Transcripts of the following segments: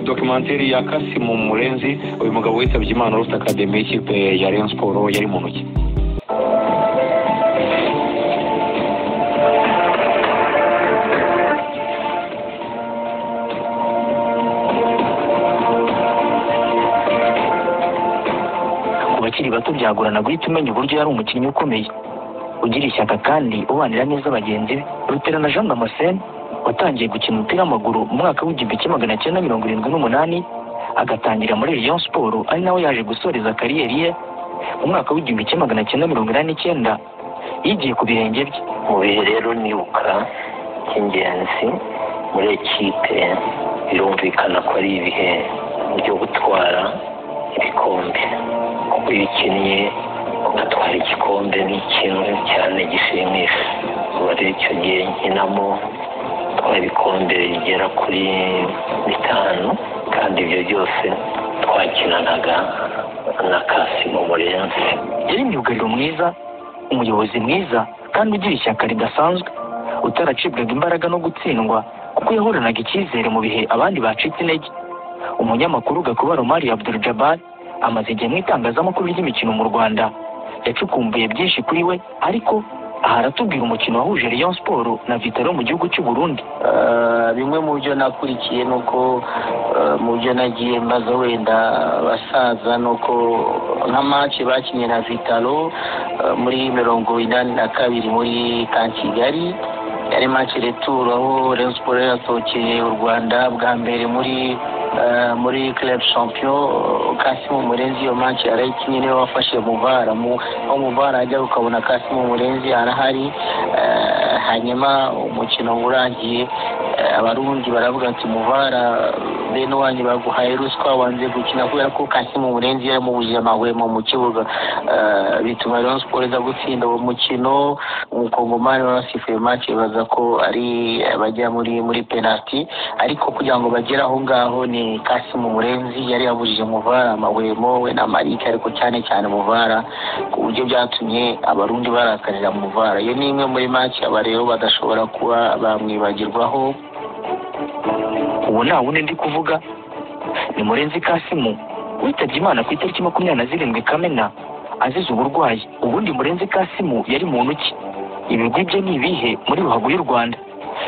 dokumenteri ya kasimu murenzi uyu mugabo witabye imana urufite akademi y'ikipe ya Rayon siporo yari mu ntoki ku bakiri bato byagorana guhita umenya uburyo yari umukinnyi ukomeye ugira ishyaka kandi ubanira neza bagenzi be ruterana jean damascene watangiye gukina umupira w'amaguru mu mwaka w'igihumbi kimwe magana cyenda mirongo irindwi n'umunani agatangira muri Rayon siporo ari nawe yaje gusoreza kariyeri ye mu mwaka w'igihumbi kimwe magana cyenda mirongo inani n'icyenda yigiye ku birenge bye mu bihe rero nibuka by'ingenzi muri ekipe birumvikana ko ari ibihe byo gutwara ibikombe kuko iyo ukinnye ugatwara igikombe ni ikintu cyane gishimisha ubu rero icyo gihe nkinamo twari ibikombe bigera kuri bitanu kandi ibyo byose twakinanaga na kasimo murenzi yari myugariro mwiza umuyobozi mwiza kandi ugira ishyaka ridasanzwe utaracibwaga imbaraga no gutsindwa kuko yahoranaga icyizere mu bihe abandi bacitse intege umunyamakuru Gakuba Romari Abdul Jabbar amaze igihe mu itangazamakuru ry'imikino mu Rwanda yacukumbuye byinshi kuri we ariko aha aratubwira umukino wahuje Rayon Sport na Vitaro mu gihugu cy'u Burundi Ah, bimwe mu byo nakurikiye ni uko ah, mu byo nagiye mbaza wenda abasaza ni uko nka match bakinnye na vitalo ah, muri mirongo inani na kabiri muri ka kigali yari match retour aho Rayon Sport yasohokeye u Rwanda bwa mbere muri ah, muri club champion Kasimu Murenzi iyo match yarayikinnye niwe wafashe Muvara mu aho Muvara ajya ukabona Kasimu Murenzi arahari ah, hanyuma umukino urangiye eh, abarundi baravuga ati muvara bene wanyu baguhaye ruswa wanze gukina kubera ko kasimu murenzi yaramubujije amahwemo mu kibuga Eh, bituma rero siporo iza gutsinda uwo mukino umukongomani warasifuye mace baza ko ari abajya muri muri penaliti ariko kugira ngo bagere aho ngaho ni kasimu murenzi yari yabujije muvara amahwemo we na marike ariko cyane cyane muvara ku buryo byatumye abarundi barakarira muvara iyo ni imwe muri make aba rero badashobora kuba bamwibagirwaho uwo nta wundi ndi kuvuga ni Murenzi Kasimu witabye Imana ku itariki makumyabiri na zirindwi Kamena azize uburwayi ubundi Murenzi Kasimu yari muntu ki ibigwi bye ni ibihe muri ruhago y'u Rwanda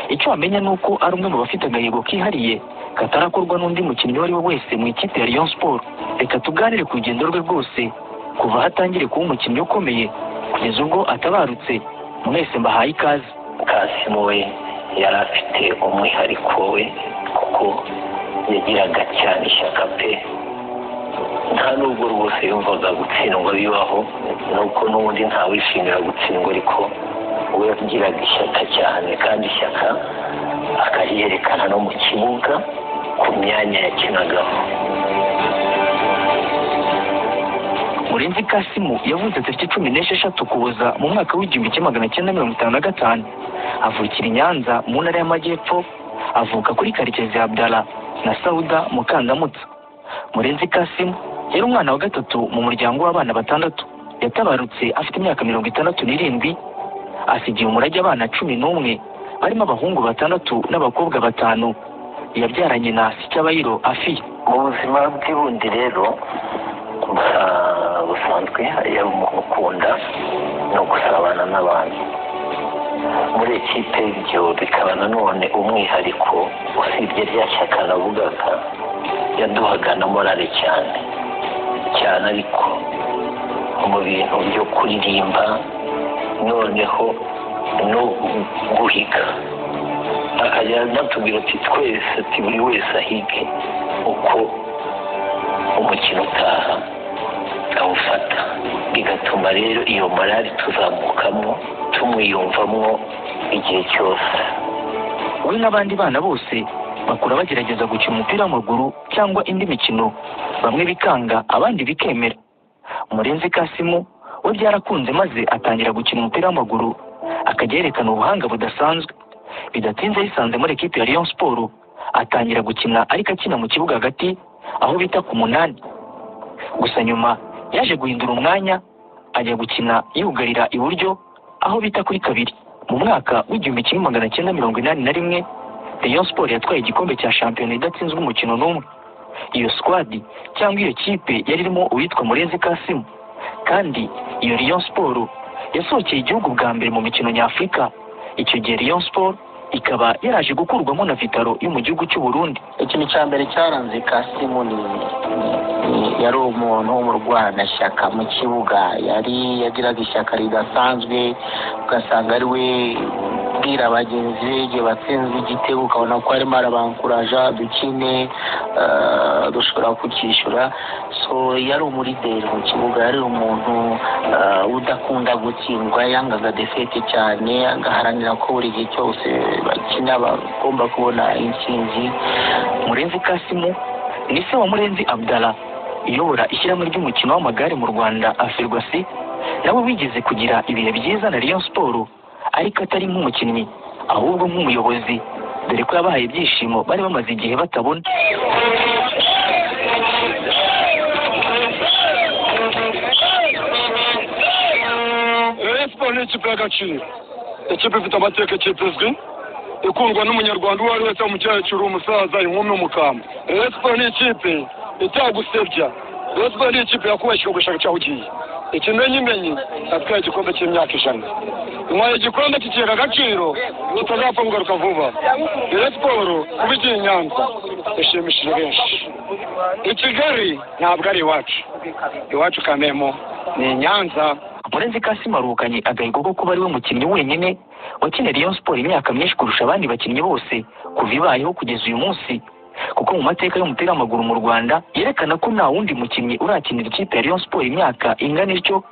icyo wamenya ni uko ari umwe mu bafite agahigo kihariye katarakorwa n'undi mukinnyi uwo ari we wese mu ikipe ya Rayon Sport reka tuganire ku rugendo rwe rwose kuva aho atangire kuba umukinnyi ukomeye kugeza ubwo atabarutse mwese mbahaye ikaze kasimu we yari afite umwihariko we kuko yagiraga cyane ishyaka pe nta nubwo rwose yumvaga gutsindwa bibaho nuko n'ubundi ntawishimira gutsindwa ariko we yagiraga ishyaka cyane kandi ishyaka akaryerekana no mu kibuga ku myanya yakinagaho Murenzi Kasimu yavuze tariki cumi n'esheshatu Ukuboza mu mwaka w'igihumbi kimwe magana cyenda mirongo itanu na gatanu avukira i Nyanza mu ntara y'Amajyepfo avuka kuri Karekezi Abdala na Sauda Mukandamutsa Murenzi Kasimu yari umwana wa gatatu mu muryango w'abana batandatu yatabarutse afite imyaka mirongo itandatu n'irindwi asigiye umurage abana cumi n'umwe barimo abahungu batandatu n'abakobwa batanu yabyaranye na Sicyabayiro Afiya mu buzima bw'ibundi rero gusa busanzwe yari umuntu ukunda no gusabana n'abantu muri ekipe ibyo bikaba nanone umwihariko usibye rya shyaka navugaga yaduhaga na morale cyane cyane ariko mu bintu byo kuririmba noneho no guhiga akajya anatubwira ati twese ati buri wese ahige uko umukino utaha awufata bigatuma rero iyo morali tuzamukamo tumwiyumvamo igihe cyose we n'abandi bana bose bakura bagerageza gukina umupira w'amaguru cyangwa indi mikino bamwe bikanga abandi bikemera murenzi kasimu we byarakunze maze atangira gukina umupira w'amaguru akajya yerekana ubuhanga budasanzwe bidatinze yisanze muri ekipi ya Rayon Sport atangira gukina ariko akina mu kibuga hagati aho bita ku munani gusa nyuma yaje guhindura umwanya ajya gukina yugarira iburyo aho bita kuri kabiri mu mwaka w'igihumbi kimwe magana cyenda mirongo inani na rimwe rayon siporo yatwaye igikombe cya shampiyona idatsinzwe umukino n'umwe iyo squad cyangwa iyo kipe yari irimo uwitwa murenzi kasimu kandi iyo rayon siporo yasohokeye igihugu bwa mbere mu mikino nyafurika icyo gihe rayon siporo ikaba yaraje gukurwamo na vitaro yo mu gihugu cy'u burundi ikintu cya mbere cyaranze kasimu ni ni- yari umuntu w'umurwanashyaka mu kibuga yari yagiraga ishyaka ridasanzwe ugasanga ari we ubwira bagenzi be igihe batsinzwe igitego ukabona ko arimo arabankuraja dukine eh, dushobora kukishyura so yari umurideri mu kibuga yari umuntu eh, udakunda gutsindwa yangaga defete cyane agaharanira ko buri gihe cyose bakina bagomba kubona intsinzi murenzi kasimu ni se wa murenzi abdala iyobora ishyirahamwe ry'umukino w'amagare mu rwanda afirwasi nawe wigeze kugira ibihe byiza na rayon siporo ariko atari nk'umukinnyi ahubwo nk'umuyobozi dore ko yabahaye ibyishimo bari bamaze igihe batabona Rayon Sport ni ikipe y'agaciro ikipe ifite amateka ikipe izwi ikundwa n'umunyarwanda uwo ari wese mu cyacuru umusaza inkumi umukambwe Rayon Sport ni ikipe itagusebya Rayon Sport ni ikipe yakubakira ugushaka cyaho ugiye ikimenyimenyi atwaye igikombe cy'imyaka ijana nyuma igikombe kikera agaciro utazapfa kugaruka vuba Rayon Sport kuba igiye i Nyanza ishimishije benshi i Kigali ntabwo ari iwacu iwacu Kamemo ni i Nyanza murenzi kasimu aruhukanye agahigo ko kuba ari we mukinnyi wenyine wakinira rayon siporo imyaka myinshi kurusha abandi bakinnyi bose kuva ibayeho kugeza uyu munsi kuko mu mateka y'umupira w'amaguru mu rwanda yerekana ko nta wundi mukinnyi urakinira ikipe ya rayon siporo imyaka ingana ityo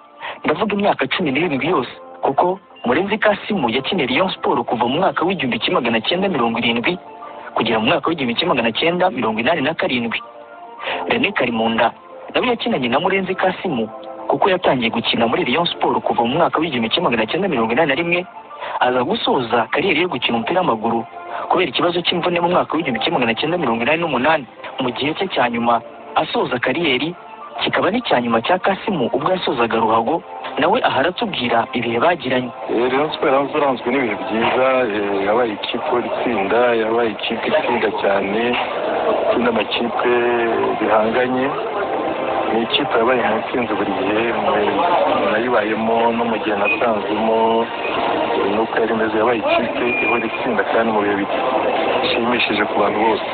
ndavuga imyaka cumi n'irindwi yose kuko murenzi kasimu yakiniye rayon siporo kuva mu mwaka w'igihumbi kimwe magana cyenda mirongo irindwi kugera mu mwaka w'igihumbi kimwe magana cyenda mirongo inani na karindwi René Karimunda nawe yakinanye na Murenzi Kasimu kuko yatangiye gukina muri Rayon Sport kuva mu mwaka w'igihumbi kimwe magana cyenda mirongo inani na rimwe aza gusoza kariyeri yo gukina umupira w'amaguru kubera ikibazo cy'imvune mu mwaka w'igihumbi kimwe magana cyenda mirongo inani n'umunani mu gihe cye cya nyuma asoza kariyeri kikaba n'icya nyuma cya Kasimu ubwo yasozaga Ruhago nawe aha aratubwira ibihe bagiranye Rayon Sport yahoze iranzwe n'ibihe byiza eh, yabaye ikipe itsinda yabaye ikipe itsinda cyane itsinda amakipe bihanganye ni ikipe yabaye nka itsinze buri gihe mu- nayibayemo no mu gihe nasanzemo eh, nuko yari imeze yabaye ikipe ihora itsinda kandi mu bihe bishimishije ku bantu bose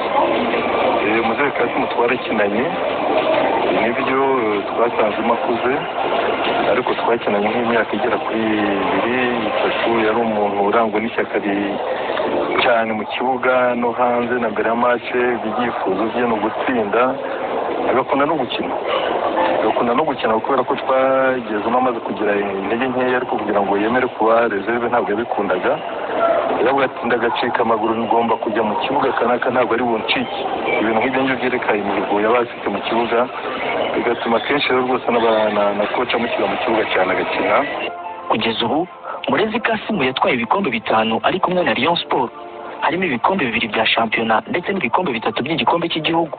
umuzere kasimu twarakinanye nibyo eh, twasanzemo akuze ariko twakinanye nk'imyaka igera kuri ibiri itatu yari umuntu urangwa n'ishyaka ri- cyane mu kibuga no hanze na mbere ya mace ibyifuzo bye ni ugutsinda agakunda no gukina agakunda no gukina kubera ko twagezemo amaze kugira intege nkeya ariko kugira ngo yemere kuba reserve ntabwo yabikundaga yabwatsinda agacika amaguru ngomba kujya mu kibuga kanaka ntabwo ari buncike ibintu nk'ibyo ngibyo byerekana imihigo yaba afite mu kibuga bigatuma akenshi rero rwose n'aba- na- na koca amushyira mu kibuga cyane agakina kugeza ubu Murenzi Kasimu yatwaye ibikombe bitanu ari kumwe na Rayon Sport harimo ibikombe bibiri bya shampiyona ndetse n'ibikombe bitatu by'igikombe cy'igihugu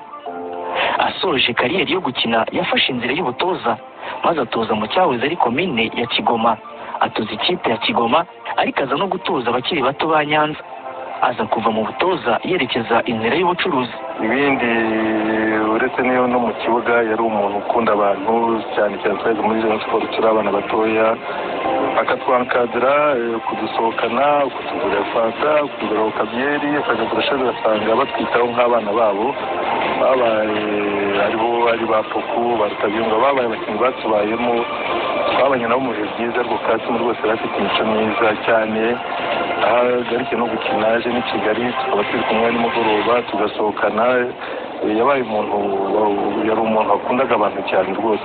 asoje kariyeri yo gukina yafashe inzira y'ubutoza maze atoza mu cyahoze ari komine ya Kigoma atoza ikipe ya Kigoma ariko aza no gutoza abakiri bato ba Nyanza aza kuva mu butoza yerekeza inzira y'ubucuruzi ibindi uretse n'iyo no mu kibuga yari umuntu ukunda abantu cyane cyane twese muri Rayon Sport turi abana batoya akatwankadira eh, kudusohokana kutugurira fanta kutugurira kabyeri akajya kurusha ugasanga batwitaho nk'abana babo babaye ari bo ari ba poku barutabiyunga babaye abakinnyi batubayemo twabanye nabo mu bihe byiza rwo kasimu rwose yari afite imico myiza cyane aho agarikiye no gukina aje n'i kigali tukaba turi kumwe nimugoroba tugasohokana Eh, yabaye umuntu wa- yari umuntu wakundaga abantu cyane rwose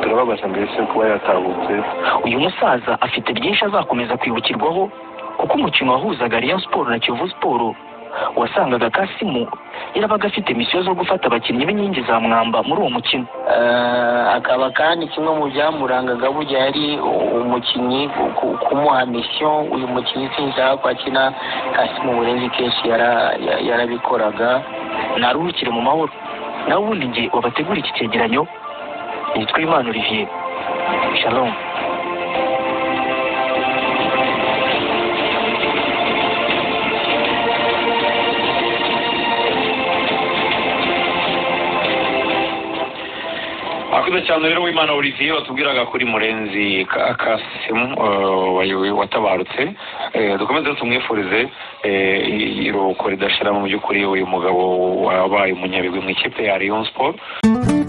turababaza mbese kuba yatahutse uyu musaza afite byinshi azakomeza kwibukirwaho kuko umukino wahuzaga Rayon Sport na Kiyovu Sport wasangaga Kasimu yarabaga afite misiyo zo gufata abakinnyi b'inkingi za mwamba muri uwo mukino Eh, akaba kandi kimwe mu byamurangaga burya yari umukinnyi ku- ku- kumuha misiyo uyu mukinnyi sinshaka ko akina kasi mu burenzi kenshi yara- ya- yarabikoraga naruhukire mu mahoro nawe ubundi njye wabategura iki cyegeranyo nitwa Imana Olivier Shalom cyane rero w'imana olivier watubwiraga kuri murenzi Ka- kasimu eh, wayoboye- watabarutse Eh, dukomeze tumwifurize eh, i- iruhuko ridashira mu by'ukuri uyu mugabo wabaye umunyabigwi mu ikipe ya rayon sport